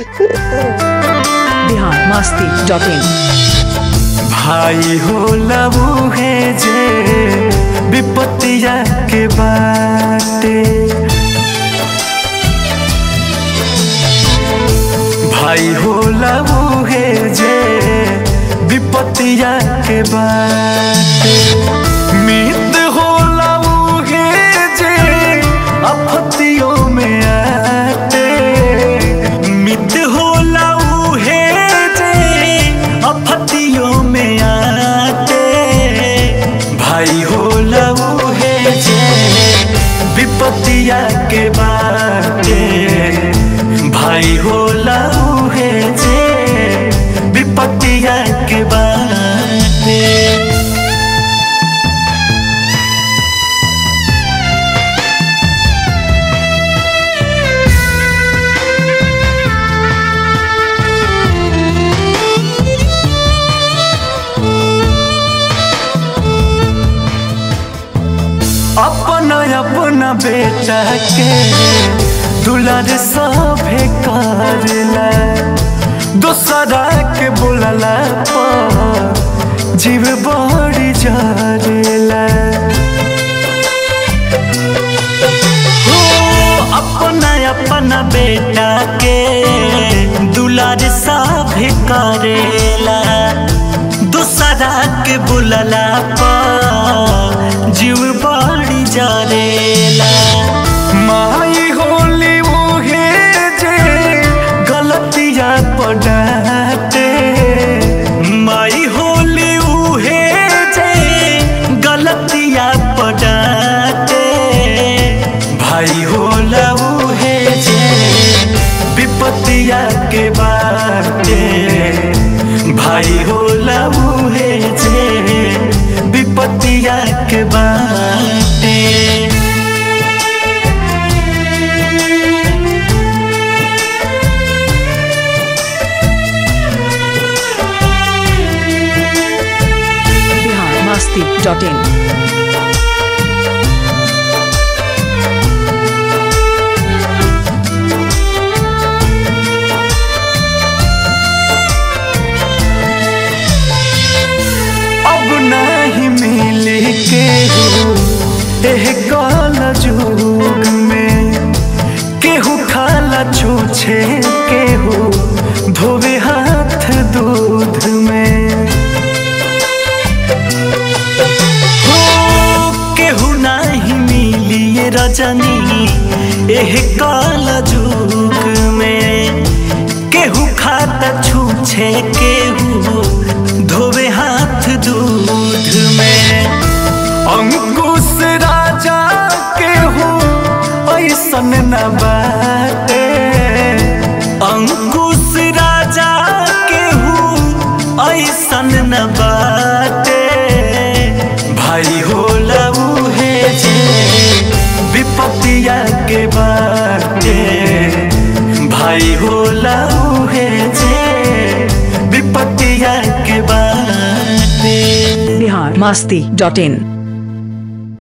Bihar Masti dot in भाई हो लबू है जे विपत्तिया के बाटे भाई हो लबू है जे विपत्तिया के बाटे मित हो लबू है जे आपत्तियों में आते मित हो लबू है जे आपत्तियों में आते भाई हो लबू है जे विपत्तिया के बाटे भाई हो लबू है जे विपत्तिया के बाटे अपना अपना बेटा के दुलार सभे करला दोसरा के बोलला पर जीव बड़ी जरेला हो अपना अपना बेटा के दुलार सभे करेला दूसरा के बुलला पर जीव बड़ी जरेला माई होली मुहे जे गलतिया पड़ाते माई होली उहे जे गलतिया पड़ाते भाई होला उहे जे विपत्तिया के बाटे भाई होला उहे जे विपत्तिया के बाटे बिहार मस्ती डॉट इन अब नहीं मिले के हो एह काल जुग में केहू खाला छूछे केहू धोवे हाथ दूध में हो केहू नहीं मिली ये रजनी एह काल जुग में केहू खाता छूछे केहू धोवे हाथ दूध में अंकुश राजा केहू ऐसन न बाटे अंकुश राजा केहू ऐसन न बाटे भाई हो लबू है जे विपत्तिया के बाटे भाई हो लबू है जे विपत्तिया के बाटे बिहार मस्ती डॉट इन